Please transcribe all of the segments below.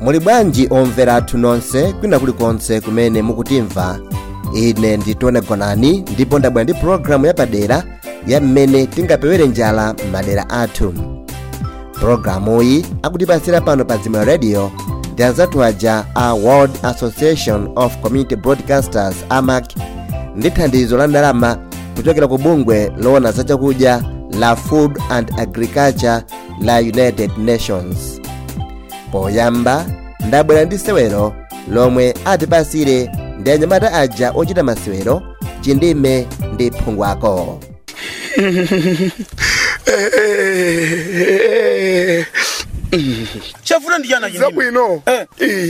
muli bwanji omvera athu nonse kwina kulikonse kumene mukutimva ine ndi tone gonani ndipo ndabwera ndi pologalamu yapadera ya mmene tingapewere njala m'madera athu pologalamuyi akutipasira pano pa dzimwe radio ndi anzathu aja a world association of community broadcasters amac ndi thandizo la ndalama kuchokera ku bungwe loona za chakudya la food and agriculture la united nations poyamba ndabwera ndi sewero lomwe atipasire ndi anyamata aja ochita masewero chindime ndi phungwako chafuna ndiyana chindime zabwino Eh.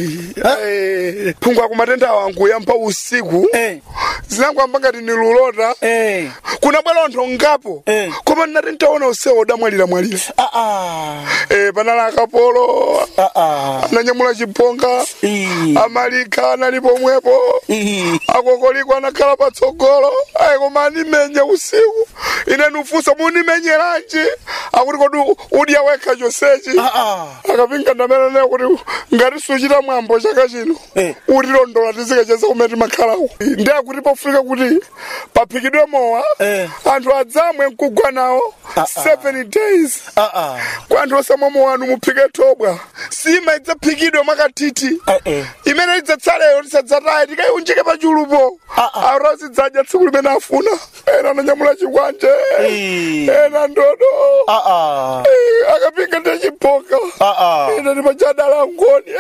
Eh, phungwa ku matenda wangu yampa usiku Eh. zinangwamba ngati nilulota Eh. kuna bwera anthu ngapo Eh. koma ndinati ntaona usewu udamwalira mwalira Ah, ah. Eh, panali akapolo Ah, ah. ananyamula chiponga Ii. amalika anali pomwepo Ii. akokoliko anakhala patsogolo ayi koma animenya usiku ine nufunsa munimenyeranji akuti kodi udya wekha chonsechi Ah, ah. akapinga ndameneneyo kuti ngati suchita mwambo chaka chino Eh. utilondola tizikacheza kumene timakhalawo ndi akuti pofika kuti paphikidwe mowa Eh. anthu adzamwe mkugwa nawo Ah, ah. seven days Ah, ah. kwa anthu osamwa mowa anu muphike thobwa sima idzaphikidwe mwakatiti Eh, eh. imene idzatsaleyo tisadzataye tikaiunjike pachulupo Ah, ah. arosi dzadya tsiku limene afuna ena ananyamula chikwanje Ii. ena ndodo Ah, ah. Eh, akapinga ndichipoka Ah, ah. ine ndipachadala ngoni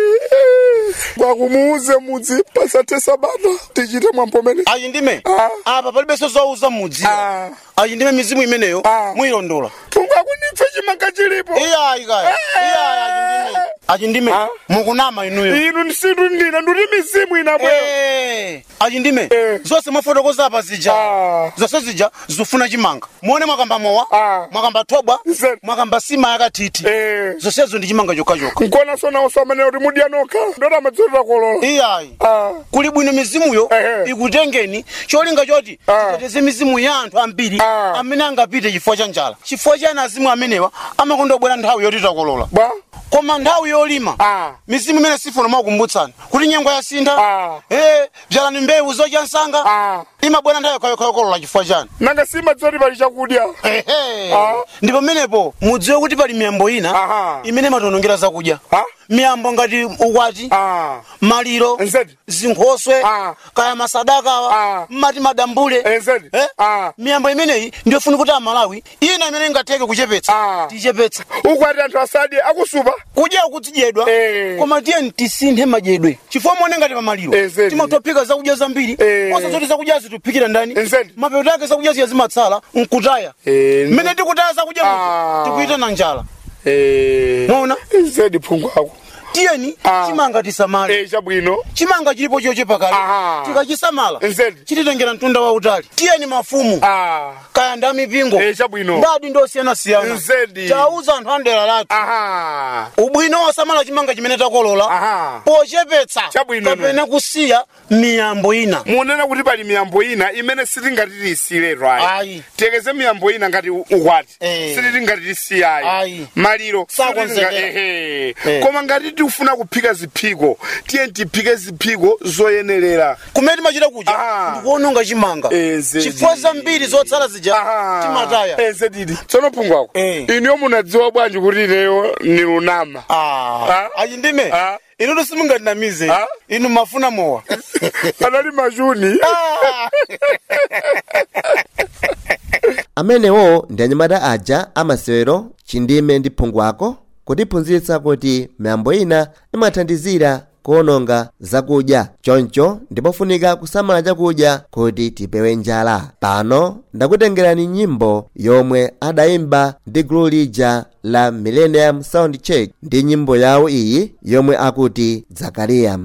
kwakumuuze mudzi pasathe sabata tichite mwambo mene ayi ndime Ah. apa palibenso zowauza mudzi Ah. ayi ndime mizimu imeneyo Ah. muyilondola phungwa kunipfe chimanga chilipo iyayi kaya iyayi ayi ndime ayi ndime Ah. mukunama inuyo inu nsindu ndina nduti mizimu inabwera Eh, ayi ndime Eh. zonse mwafotokoza apa zija Ah. zonse zija zifuna chimanga muone mwakamba mowa Ah. mwakamba thobwa Nse. mwakamba sima yakatiti Eh. zonsezo ndi chimanga chokhachokha nkona sonawo samanena kuti mudya nokha ndoti amadzotera kolola iyayi Ah. kuli bwino mizimuyo Ehe. ikutengeni cholinga choti Ah. titeteze mizimu ya anthu ambiri Ah. amene angapite chifukwa cha njala chifukwa chani azimu amenewa amakondobwera nthawi yoti takolola bwa koma nthawi yolima Ah. mizimu imene sifuna makukumbutsani kuti nyengo yasintha Ah. eh, bzalani mbewu zodya nsanga Ah. imabwera nthawi yokhayokha yokolola chifukwa chani nanga simadzoti pali chakudya Ehe. Ah. ndi pamenepo mudziwe kuti pali miyambo ina Aha. imene imatonongera zakudya Ah. miyambo ngati ukwati Ah. maliro Nzedi. zinkhoswe Ah. kaya masadakawa Ah. mmati madambule Eh, nzedi. Eh? Ah. miyambo imeneyi ndiyofuna kuti amalawi ina imene ingatheke kuchepetsa Ah. tichepetse ukwati anthu asadye akusupa kudya kudzidyedwa Eh. koma tiyeni tisinthe madyedwe chifukwa muone ngati pamaliro Eh, zedi. timatophika zakudya zambiri Eh. osazoti zakudyazi tiphikira ndani Eh, zedi. mapeto ake zakudya ziya zimatsala nkutaya Eh, mmene tikutaya zakudya Ah. muja tikuita na njala Eh. Mwaona? nzedi phungu ako tiyeni Ah. chimanga tisamale Eh, chabwino chimanga chilipo chochepa kale Aha. tikachisamala Nzedi. chititengera mtunda wautali tiyeni mafumu Ah. kaya nda mipingo Eh, chabwino ndadi ndosiyanasiyana Nzedi. tauza anthu andera lathu aha ubwino wosamala chimanga chimene takolola Aha. pochepetsa Chabwino. kapena kusiya miyambo ina munena kuti pali miyambo ina imene sitingati tiyisiyiretu ayi Ayi. tiyekeze miyambo ina ngati u- ukwati Eh. sititingati tisiyayi Ayi. maliro Sakonzekera. sititinga- ehe. Eh. koma ngati tikufuna kuphika ziphiko tiyeni tiphike ziphiko zoyenerera kumene timachita kuja Ah. ndikuononga chimanga Eh, zedi. chifukwa zambiri zotsala zija timataya eze titi tsono phungwako Eh. iniyo munadziwa bwanji kuti ineyo ni lunama Ah. Ah. ayi ndime Ah. inu tosimungatinamize Ah. inu mafuna mowa anali machuni Ah. amenewo ndi anyamata aja amasewero chindime ndi phungwako kutiphunzitsa kuti miyambo ina imathandizira kuononga zakudya choncho ndipofunika kusamala chakudya kuti tipewe njala pano ndakutengerani nyimbo yomwe adayimba ndi gulu lija la millennium sound check ndi nyimbo yawo iyi yomwe akuti zakariya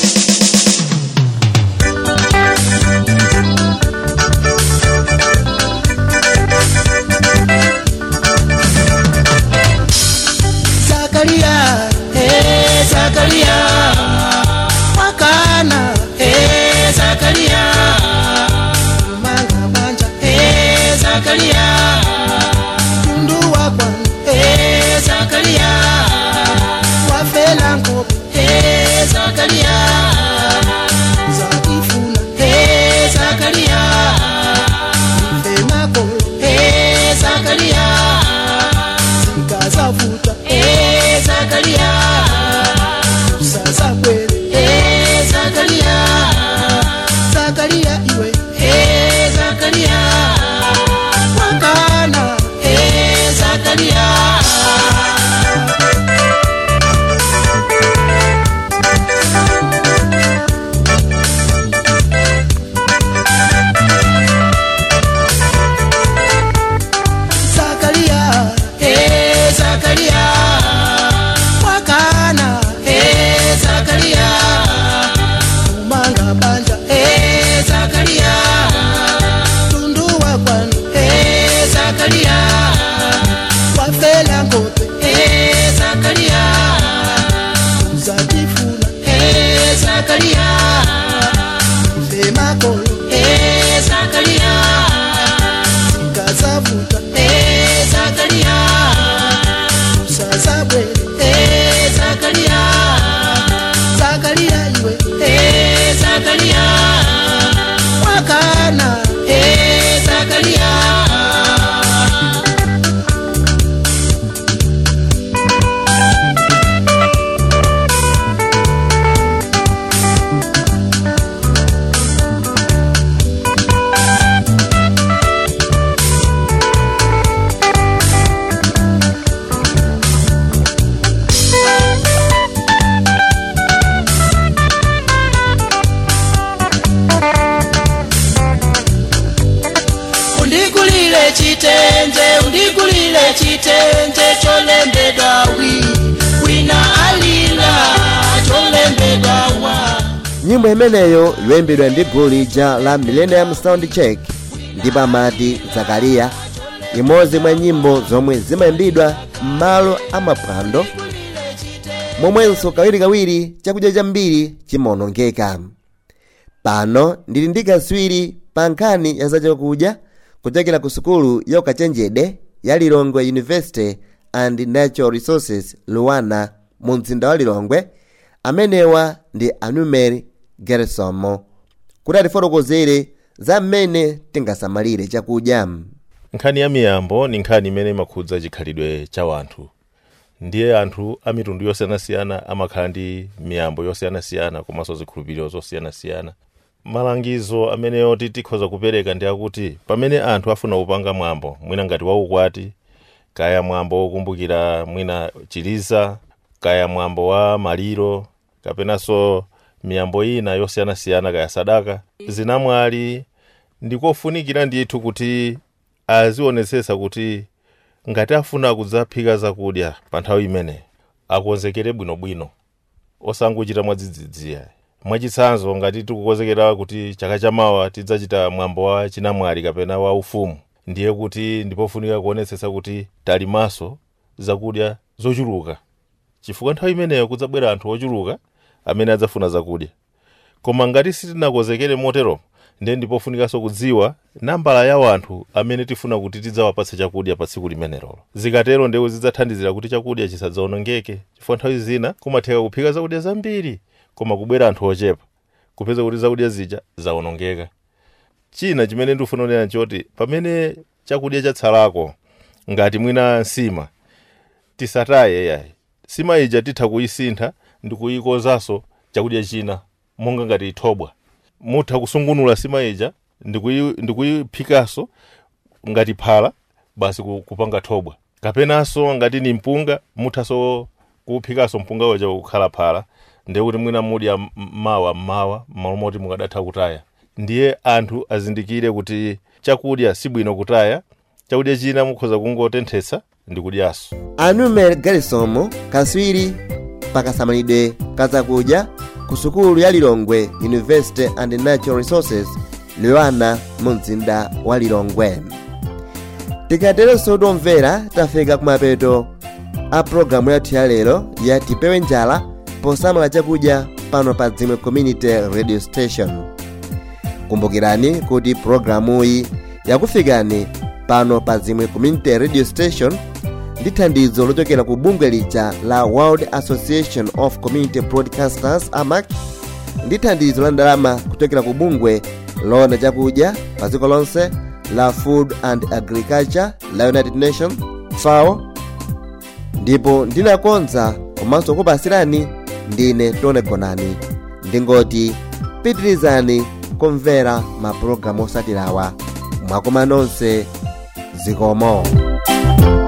Zakaria, eh Zakaria, wakana, eh Zakaria, manga manja, eh Zakaria, tundu wakwan, eh Zakaria, wafela ngobe, chitenje cholembedwa wi wina alila cholembedwa wa nyimbo imeneyo yoyimbidwa ndi gulu lija la millennium sound check ndipo amati zakariya imodzi mwa nyimbo zomwe zimayimbidwa m'malo amaphwando momwenso kawirikawiri chakudya chambiri chimaonongeka pano ndili ndi kaswiri pa nkhani ya zachakudya kuchokera ku sukulu ya ukachenjede ya lilongwe university and natural resources luwana mu mzinda wa lilongwe amenewa ndi anumer gersomo kuti atifotokozere za mmene tingasamalire chakudya nkhani ya miyambo ni nkhani imene imakhudza chikhalidwe cha wanthu ndiye anthu a mitundu yosiyanasiyana amakhala ndi miyambo yosiyanasiyana komanso zikhulupiriro zosiyanasiyana malangizo ameneyo ti tikhoza kupereka ndi akuti pamene anthu afuna kupanga mwambo mwina ngati waukwati kaya mwambo wokumbukira mwina chiliza kaya mwambo wa maliro kapenanso miyambo ina yosiyanasiyana kaya sadaka zinamwali ndikofunikira ndithu kuti azionetsetsa kuti ngati afuna kudzaphika zakudya pa nthawi imene akonzekere bwinobwino osangochita mwadzidzidziya mwachitsanzo ngati tikukonzekera kuti chaka chamawa tidzachita mwambo wa chinamwali kapena wa ufumu ndiye kuti ndipofunika kuonetsetsa kuti talimaso zakudya zochuluka chifukwa nthawi imeneyo kudzabwera anthu ochuluka amene adzafuna zakudya koma ngati sitinakonzekere motero ndiye ndipofunikanso kudziwa nambala ya wanthu amene tifuna kuti tidzawapatse chakudya pa tsiku limenelo zikatero ndewu zidzathandizira kuti chakudya chisadzaonongeke chifukwa nthawi zina kumatheka kuphika zakudya zambiri koma kubwera anthu ochepa kupeza kuti zakudya zija zaonongeka china chimene ndikufuna kunena nchoti pamene chakudya chatsalako ngati mwina nsima tisataye yayi nsima ija titha kuyisintha ndi kuyikonzanso chakudya china monga ngati thobwa mutha kusungunula nsima ija ndikuyi- ndikuyiphikanso ngati phala basi ku- kupanga thobwa kapenanso ngati ni mpunga muthanso kuwuphikanso mpunga uja kukhala phala ndiye kuti mwina mudya m- mawa mmawa m'malo moti mukadatha kutaya ndiye anthu azindikire kuti chakudya sibwino kutaya chakudya china mukhoza kungotenthetsa ndi kudyanso anumer garisomo kaswiri pakasamalidwe kazakudya ku sukulu ya lilongwe university and natural resources luwana mu mzinda wa lilongwe tikaterenso tomvera tafika kumapeto a pulogalamu yathu ya lero ya tipewe njala posamala chakudya pano pa dzimwe community radio station kumbukirani kuti pulogalamuyi yakufikani pano pa dzimwe community radio station ndi thandizo lochokera ku bungwe lija la world association of community broadcasters amac ndi thandizo la ndalama kuchokera ku bungwe loona chakudya pa dziko lonse la food and agriculture la united nations fao ndipo ndinakonza komanso kupasirani ndine tone gonani ndingoti pitirizani kumvera mapulogalamu osatirawa mwakoma nonse zikomo